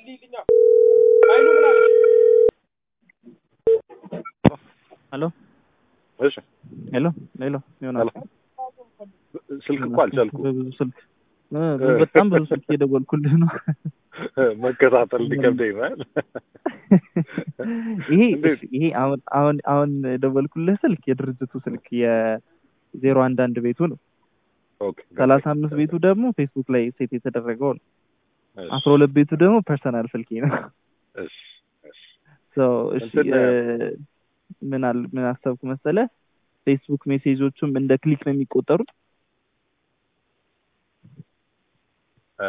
ጸልይልኛ ኃይሉ ምን አለች? ሄሎ እሺ ሄሎ ሄሎ ይሆናል ስልክ እኮ አልቻልኩም። በብዙ ስልክ እ በጣም ብዙ ስልክ እየደወልኩልህ ነው። መከታተል ሊከብደኝ ነው። ይሄ እንዴት? ይሄ አሁን አሁን አሁን የደወልኩልህ ስልክ የድርጅቱ ስልክ የዜሮ አንድ አንድ ቤቱ ነው። ኦኬ ሰላሳ አምስት ቤቱ ደግሞ ፌስቡክ ላይ ሴት የተደረገው ነው። እሺ፣ አስራ ሁለት ቤቱ ደግሞ ፐርሰናል ስልኬ ነው። እሺ፣ እሺ። ሶ እሺ እንትን እ ምን አል ምን አሰብኩ መሰለህ ፌስቡክ ሜሴጆቹም እንደ ክሊክ ነው የሚቆጠሩት። እ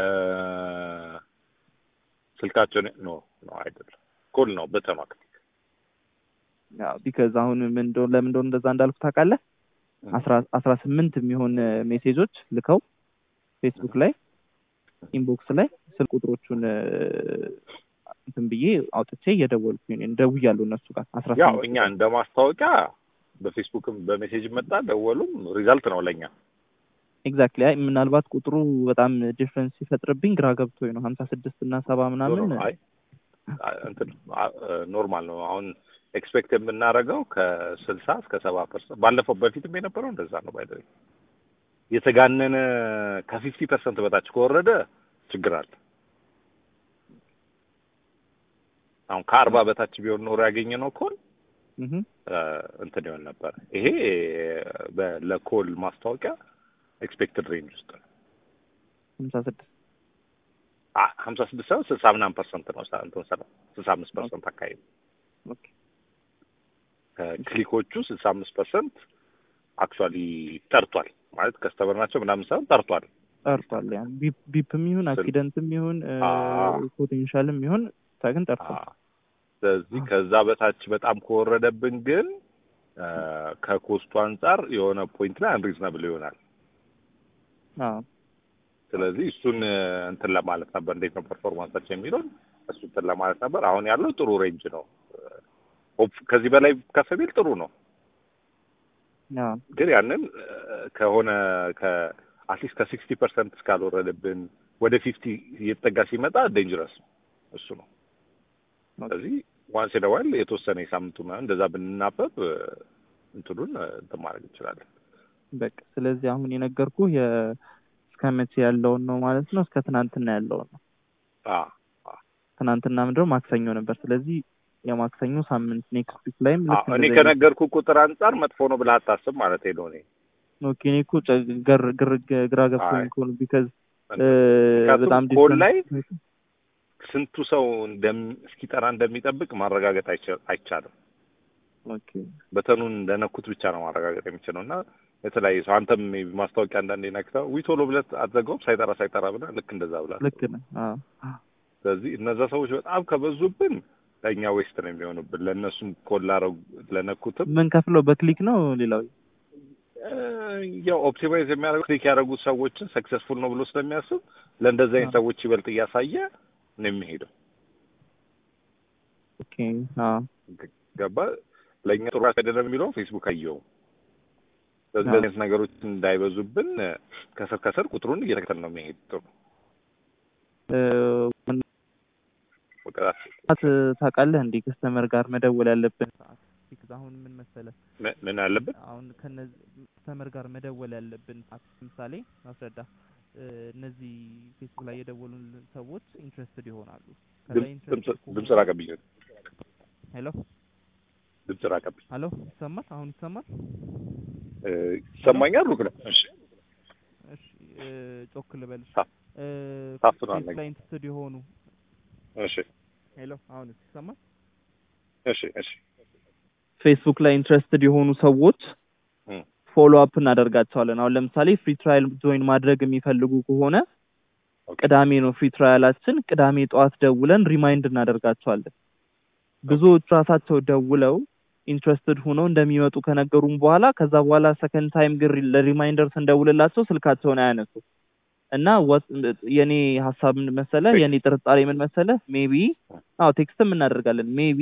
ስልካቸውን ኖ ኖ አይደለም ኮል ነው በተማክ ያው ቢካዝ አሁን ምን እንደሆነ ለምን እንደሆነ እንደዛ እንዳልኩ ታውቃለህ? አስራ አስራ ስምንት የሚሆን ሜሴጆች ልከው ፌስቡክ ላይ ኢንቦክስ ላይ ስልክ ቁጥሮቹን እ እንትን ብዬ አውጥቼ እየደወልኩኝ ነው ደውያለሁ እነሱ ጋር አስራ ያው ስምንት እኛ እንደ ማስታወቂያ በፌስቡክም በሜሴጅ መጣ ደወሉም ሪዛልት ነው ለኛ። ኤግዛክትሊ አይ ምናልባት ቁጥሩ በጣም ዲፍረንስ ሲፈጥርብኝ ግራ ገብቶኝ ነው ሀምሳ ስድስት እና ሰባ ምናምን አይ አ- እንትን አ- ኖርማል ነው። አሁን ኤክስፔክት የምናደርገው ከስልሳ እስከ ሰባ ፐርሰንት ባለፈው በፊትም የነበረው እንደዛ ነው። ባይ የተጋነነ ከፊፍቲ ፐርሰንት በታች ከወረደ ችግር አለ። አሁን ከአርባ በታች ቢሆን ኖሮ ያገኘ ነው ኮል እህ እንትን ይሆን ነበር። ይሄ በ- ለኮል ማስታወቂያ ኤክስፔክትድ ሬንጅ ውስጥ ነው። ሀምሳ ስድስት ሀምሳ ስድስት ሳይሆን ስልሳ ምናምን ፐርሰንት ነው። ሳ- እንትን ሰራ ስልሳ አምስት ፐርሰንት አካባቢ ኦኬ ከክሊኮቹ ስልሳ አምስት ፐርሰንት አክቹዋሊ ጠርቷል ማለት ከስተመር ናቸው ምናምን ሳይሆን ጠርቷል። ጠርቷል። ያ ቢፕ ቢፕም ይሁን ስል- አክሲደንትም ይሁን አዎ። ፖቴንሻልም ይሁን ብቻ ግን ጠርቷል። አዎ። ስለዚህ ከዛ በታች በጣም ከወረደብን ግን አ፣ ከኮስቱ አንጻር የሆነ ፖይንት ላይ አንሪዝናብል ይሆናል። አዎ ስለዚህ እሱን እ፣ እንትን ለማለት ነበር እንዴት ነው ፐርፎርማንሳቸው የሚለውን እሱ እንትን ለማለት ነበር። አሁን ያለው ጥሩ ሬንጅ ነው። ሆፕ ከዚህ በላይ ከፍ ቢል ጥሩ ነው። አዎ ግን ያንን እ፣ ከሆነ ከአትሊስት ከሲክስቲ ፐርሰንት እስካልወረደብን ወደ ፊፍቲ እየተጠጋ ሲመጣ ዴንጀረስ ነው እሱ ነው። ስለዚህ ዋንስ ደዋል የተወሰነ የሳምንቱ ምናምን እንደዛ ብንናበብ እ፣ እንትኑን እ፣ እንትን ማድረግ እንችላለን። በቃ ስለዚህ አሁን የነገርኩህ የ እስከ መቼ ያለውን ነው ማለት ነው። እስከ ትናንትና ያለውን ነው። አ ትናንትና ምንድነው ማክሰኞ ነበር። ስለዚህ የማክሰኞ ሳምንት ኔክስት ዊክ ላይም አ ልክ እኔ እንደዚህ ከነገርኩ ቁጥር አንጻር መጥፎ ነው ብለህ አታስብ ማለት ነው። እኔ ኦኬ እኔ እኮ ጨ- ገር ግር ግራ ገብቶኝ አይ። እኮ ነው ቢካዝ ምክንያቱም በጣም ኮል different- ላይ ስንቱ ሰው እንደም እስኪጠራ እንደሚጠብቅ ማረጋገጥ አይቻ- አይቻልም። ኦኬ በተኑን እንደነኩት ብቻ ነው ማረጋገጥ የሚችለው እና የተለያየ ሰው አንተም maybe ማስታወቂያ አንዳንዴ ነክተው ዊ ቶሎ ብለህ አትዘጋውም ሳይጠራ ሳይጠራ ብለህ ልክ እንደዛ ብለህ ልክ ነህ። አዎ ስለዚህ እነዛ ሰዎች በጣም ከበዙብን ለእኛ ዌስት ነው የሚሆኑብን። ለእነሱም ኮል ላረጉ ለነኩትም ምን ከፍለው በክሊክ ነው ሌላው እ፣ ያው ኦፕቲማይዝ የሚያደርጉ ክሊክ ያደረጉት ሰዎችን ሰክሰስፉል ነው ብሎ ስለሚያስብ ለእንደዚህ አይነት ሰዎች ይበልጥ እያሳየ ነው የሚሄደው። ኦኬ አዎ ገባ ለእኛ ጥሩ አይደለም የሚለው ፌስቡክ አየው። ስለዚህ አዎ። እንደዚህ አይነት ነገሮች እንዳይበዙብን እ፣ ከስር ከስር ቁጥሩን እየተከተል ነው የሚሄድ ጥሩ እ፣ በቃ ሰዓት ታውቃለህ እንዴ ከስተመር ጋር መደወል ያለብን ሰዓት ቢካዝ አሁን ምን መሰለህ ምን- ምን አለብን አሁን ከነዚህ ከስተመር ጋር መደወል ያለብን ሰዓት ለምሳሌ ማስረዳ እ፣ እነዚህ ፌስቡክ ላይ የደወሉን ሰዎች ኢንትረስትድ ይሆናሉ ከዛ ድምፅ- ኢንትረስትድ ድምፅ- ድምፅ ራቀብኝ ሄሎ ድምፅ ራቀብኝ ሄሎ ይሰማል አሁን ይሰማል እ፣ ይሰማኛል ሩቅ ነው እሺ እሺ እ፣ ጮክ ልበልሽ ታ- እ፣ ታፍኗል ፌስቡክ ላይ ኢንትረስትድ የሆኑ እሺ ሄሎ አሁን ይሰማል እሺ እሺ ፌስቡክ ላይ ኢንትረስትድ የሆኑ ሰዎች እም፣ ፎሎ አፕ እናደርጋቸዋለን። አሁን ለምሳሌ ፍሪ ትራያል ጆይን ማድረግ የሚፈልጉ ከሆነ ኦኬ። ቅዳሜ ነው ፍሪ ትራያላችን። ቅዳሜ ጠዋት ደውለን ሪማይንድ እናደርጋቸዋለን። ብዙዎች ራሳቸው ደውለው ኢንትረስትድ ሆነው እንደሚመጡ ከነገሩም በኋላ ከዛ በኋላ ሰከንድ ታይም ግን ለሪማይንደር ስንደውልላቸው ስልካቸውን አያነሱ እና ወት- የኔ ሀሳብ ምን መሰለ፣ የኔ ጥርጣሬ ምን መሰለ፣ ሜቢ አዎ ቴክስትም እናደርጋለን ሜቢ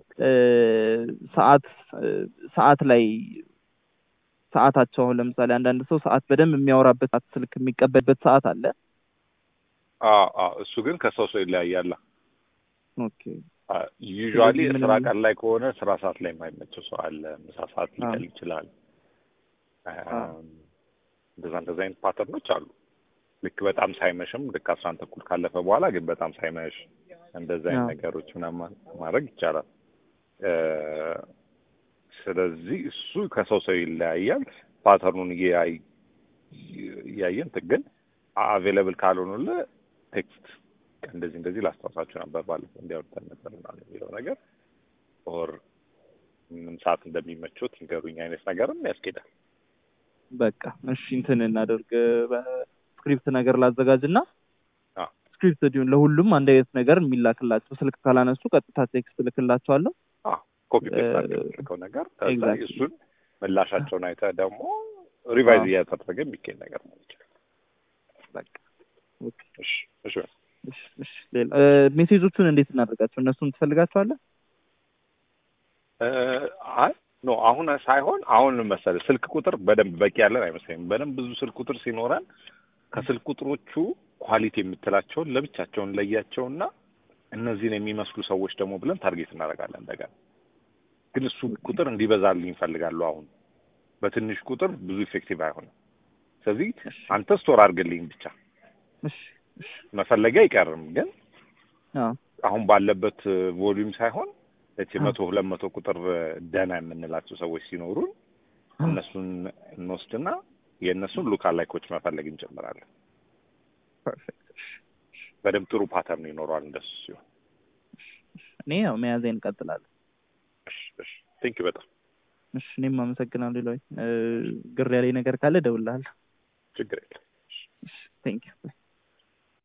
ሰዓት ሰዓት ላይ ሰዓታቸው አሁን ለምሳሌ አንዳንድ ሰው ሰዓት በደንብ የሚያወራበት ሰዓት ስልክ የሚቀበልበት ሰዓት አለ። አዎ አዎ እሱ ግን ከሰው ሰው ይለያያል። ኦኬ ዩዥዋሊ ስለዚህ ስራ ምንም- ቀን ላይ ከሆነ ስራ ሰዓት ላይ የማይመቸው ሰው አለ። ምሳ ሰዓት አዎ። ሊቀል ይችላል። አዎ። እንደዛ እንደዛ አይነት ፓተርኖች አሉ። ልክ በጣም ሳይመሽም ልክ አስራ አንድ ተኩል ካለፈ በኋላ ግን በጣም ሳይመሽ እንደዛ አይነት አዎ። ነገሮች ምናምን ማድረግ ይቻላል። እ፣ ስለዚህ እሱ ከሰው ሰው ይለያያል። ፓተርኑን እያይ- እያየን እንትን ግን አቬለብል ካልሆኑልህ ቴክስት እንደዚህ እንደዚህ ላስታውሳችሁ ነበር ባለፈው እንዲያወርተን ነበር ምናምን የሚለው ነገር ኦር ምን ሰዓት እንደሚመቾት ንገሩኝ አይነት ነገርም ያስኬዳል። በቃ እሺ እንትን እናደርግ በስክሪፕት ነገር ላዘጋጅና አዎ። ስክሪፕት እንዲሁም ለሁሉም አንድ አይነት ነገር የሚላክላቸው ስልክ ካላነሱ ቀጥታ ቴክስት ልክላቸዋለሁ ኮፒ ፔስት እ፣ አድርገህ የምትልከው ነገር ከዛ exactly። እሱን ምላሻቸውን አይተህ ደግሞ ሪቫይዝ አዎ። እያደረገ የሚገኝ ነገር ነው ይችላል። በቃ ኦኬ እሺ እሺ እሺ እሺ ሌላ እ፣ ሜሴጆቹን እንዴት እናደርጋቸው እነሱን ትፈልጋቸዋለህ እ፣ አይ ኖ አሁን ሳይሆን አሁን መሰለህ ስልክ ቁጥር በደንብ በቂ ያለን አይመስለኝም። በደንብ ብዙ ስልክ ቁጥር ሲኖረን ከስልክ ቁጥሮቹ ኳሊቲ የምትላቸውን ለብቻቸውን ለያቸውና እነዚህን የሚመስሉ ሰዎች ደግሞ ብለን ታርጌት እናደርጋለን እንደገና። ግን እሱ ቁጥር እንዲበዛልኝ እፈልጋለሁ። አሁን በትንሽ ቁጥር ብዙ ኢፌክቲቭ አይሆንም። ስለዚህ እሺ አንተ ስቶር አድርግልኝ ብቻ እሺ እሺ መፈለጊያ አይቀርም። ግን አዎ አሁን ባለበት ቮሊዩም ሳይሆን እቺ አዎ። መቶ ሁለት መቶ ቁጥር ደህና የምንላቸው ሰዎች ሲኖሩን እነሱን እንወስድና የእነሱን ሉካል ላይኮች መፈለግ እንጀምራለን። ፐርፌክት እሺ በደንብ ጥሩ ፓተርን ይኖረዋል እንደሱ ሲሆን። እኔ ያው መያዜን እንቀጥላለን እሺ እሺ ቴንክ ዩ በጣም እሺ እኔም አመሰግናለሁ ሌሎች ግር ያለኝ ነገር ካለ እደውልልሃለሁ ችግር የለም። እሺ ቴንክ ዩ